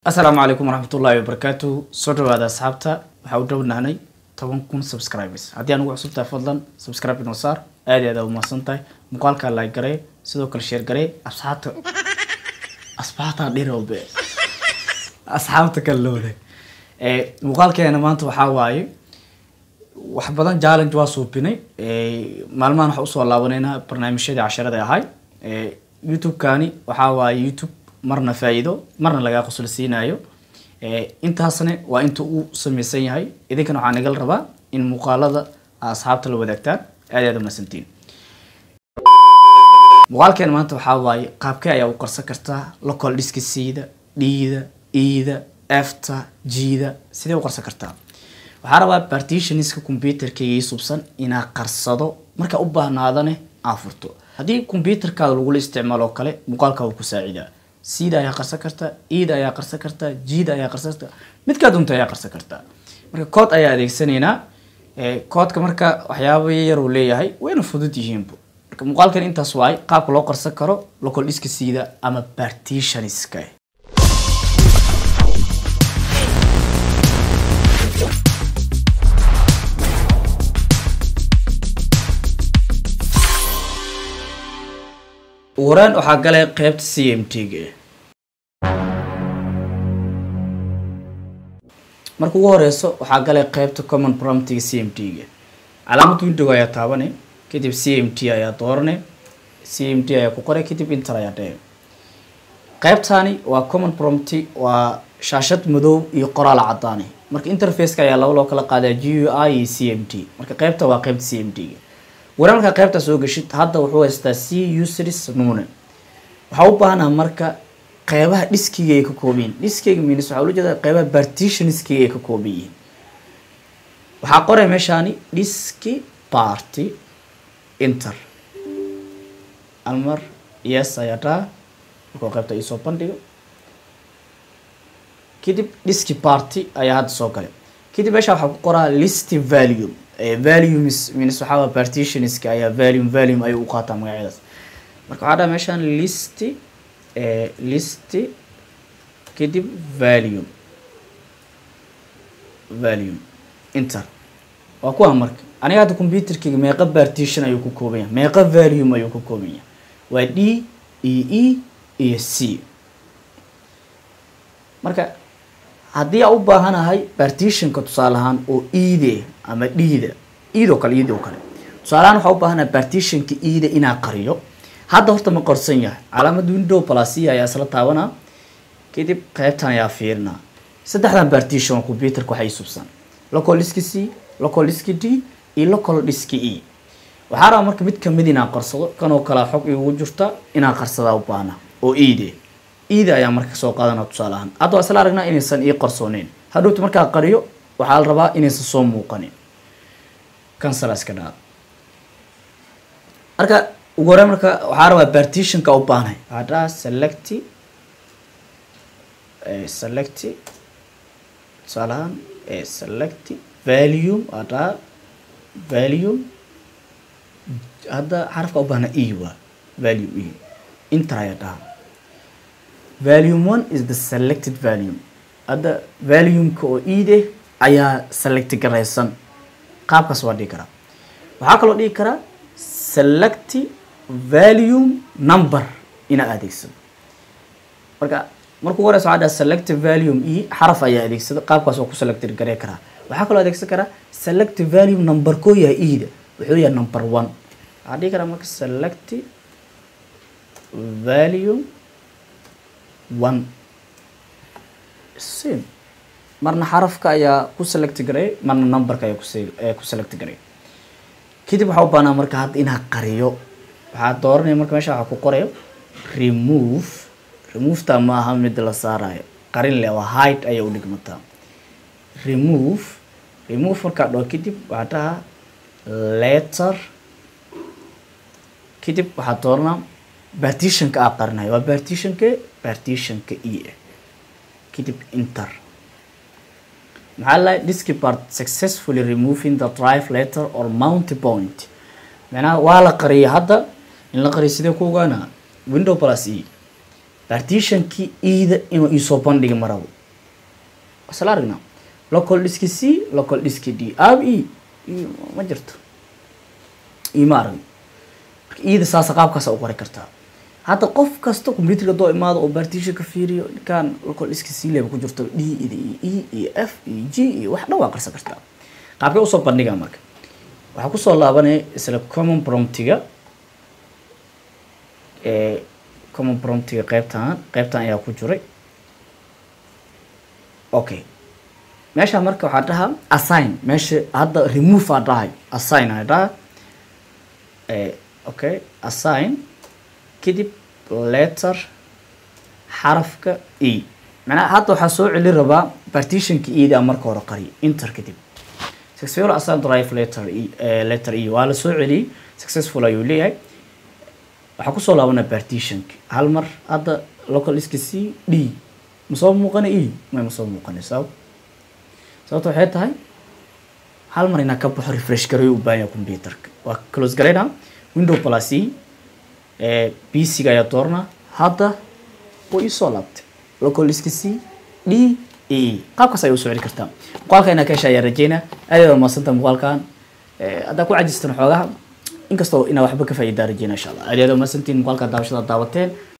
asalaamu calaykum waraxmatullaahi wabarakaatu soo dhawaada asxaabta waxaa u dhownaanay toban kun subscribers haddii anugu cusubtahay fadlan subscribe inoo saar aad aad umahadsan tahay muuqaalkaa like garee sidoo kale share garee asxaabta asxaabta dhirowbe asxaabta kale looda muuqaalkeena maanta waxaa waaye wax badan challenge waa suupinay maalmahan waxaa usoo laabaneynaa barnaamijyadii casharada ahay youtube-kani waxaa waaye youtube marna faa-iido marna lagaa qosol siinayo intaasna waa inta uu sameysan yahay idinkana waxaa nagal rabaa in muuqaalada asxaabta la wadaagtaan aad aad umahadsantiin muuqaalkeena maanta waxaa waaye qaabkee ayaa u qarsan kartaa local dhiska siida dhiida iida efta jiida sidee u qarsan kartaa waxaa rabaa partitionska computerkayga ii subsan inaa qarsado markaa u baahnaadane aa furto haddii computerkaada lagula isticmaalo oo kale muuqaalkaa wuu ku saacidaa siida ayaa qarsan kartaa iida ayaa qarsan kartaa jiida ayaa qarsan kartaa midkaa dunta ayaa qarsan kartaa marka kood ayaa adeegsanaynaa koodka marka waxyaaba yar uu leeyahay wayna fudud yihiinba marka muuqaalkan intaas waay qaabka loo qarsan karo local dhiska siida ama partitionska waraan waxaa galay qeybta c m t ga marka ugu horeyso waxaa galay qeybta common promptiga c m t ga calaamad window ayaa taabane kadib c m t ayaa doorane c m t ayaa ku qoray kadib inter ayaa dhee qeybtani waa common prompti waa shaashad madow iyo qoraal cadaane marka interfaceka ayaa laba loo kala qaadaa g u i iyo c m t marka qeybta waa qeybta c m t ga waraa markaa qeybtaa soo geshid hadda wuxuu haystaa c usris nune waxaa u baahnaa marka qeybaha dhiskiga ay ka kooban yihin dhiskayga minis waxaa ula jeeda qeybaha partitionskiga ay ka kooban yihiin waxaa qoray meeshaani dhiski party inter almar yes ayaa dhaa markuu qeybta iisoo bandhigo kadib dhiski party ayaa hadda soo galay kadib meesha waxaa ku qoraa listy value valumes means waxaa waa partitionska ayaa volume volume ayuu u qaataa magacyadaas marka waxaa dhaha meeshaan listy listy kadib volume volume inter waa kuwa marka aniga hadda computerkayga meeqa partition ayuu ku kooban yahay meeqa volume ayuu ku kooban yahay waa d iyo e iyo c marka haddii aa u baahanahay partitionka tusaale ahaan oo iide ama dhiida iidoo kale iid oo kale tusaaleahaan waxaa u baahanahay partitionka iida inaa qariyo hadda horta ma qorsan yahay calaamad window plasia ayaa isla taabanaa kadib qeybtan ayaa fiirinaa saddexdan partition oo computerka waxay subsan local diski c local diski d iyo local diski e waxaa rabaa marka mid kamid inaan qarsado kanoo kalea xog igu jirta inaan qarsadaa u baahna oo iide iida ayaa marka soo qaadana tusaale ahaan hadda waa isla aragnaa inaysan ii qarsooneyn hadhowta markaa qariyo waxaa la rabaa inaysan soo muuqanin kansala iska dhaa marka ugu hore marka waxaa rabaa partitionka u baahnay waxaa dhaha selecti selecti tusaale ahaan selecti volume waa dhaha volume hadda xarafka u baahna e waa volume e inter ayaa dhaha volume one is the selected volume hadda volumeka oo iide ayaa select garaysan qaabkaas waa dhigi karaa waxaa kaloo dhigi karaa select volume number inaa adeegsado marka markuu horeysa waxaa dhaha select volume e xaraf ayaa adeegsada qaabkaas waa ku select garey karaa waxaa kaloo adeegsan karaa select volume number koo yahay iida wuxuu yahay number one waxaa dhigi karaa marka select volume one same marna xarafka ayaa ku select garay marna numberka ayaa ku select garay kadib waxaa u baahnaa marka hadda inaa qariyo waxaa dooranaya marka meesha waxaa ku qorayo remove removeta ma aha mid la saarayo qarin le waa hide ayay u dhigmataa remove remove markaa dhoo kadib waxaa dhaha letter kadib waxaa dooranaa partitionka aa qarinayo waa partitionka partitionka e ah kadib inter maxaa la diski part successfully removing the drive letter or mount point macnaha waa la qariyay hadda in la qariyo sidee ku ogaana window plus e partitionkii ida inuu iisoo bandhigi marabo isla aragnaa local diski c local diski d ab e e ma jirto ima aragno marka ida saasa qaabkaasa u qori kartaa hadda qof kasta computerka doo imaado oo partitionka fiiriyo ninkaan local diski c leba ku jirto d ida iyo e iyo f iyo g iyo wax dhan waa qarsan kartaa qaabkay usoo bandhigaa marka waxaa kusoo laabanaya isla common promptiga common promptiga qeybtan qeybtan ayaa ku jiray okay meesha marka waxaa dhahaa assign meesha hadda remove aa dhahay assign aa dhaha okay assign kadib letter xarafka e macnaha hadda waxaa soo celi rabaa partitionka eda marka hore qariy inter kadib successful assign drive letter e letter e waa la soo celiyey successful ayuu leeyahay waxaa kusoo laabanaa partitionka hal mar hadda local iska c d masoo muuqana e may masoo muuqana sabab sababta waxay tahay hal mar inaa ka baxo refresh garayo u baahan yahay computerka waa close garaynaa window plus e p c ga ayaa doornaa hadda way isoo laabtay local iska c d e qaabkaas ayay usoo celi kartaa muuqaalka inaa ka hesha ayaa rajeynaa aad aad maasanta muuqaalkan haddaa ku cajistan xoogaha inkastoo inaa waxba ka faa'iidaa rajeyna insha allah aad aad maasantiin muuqaalka daawashada daawateen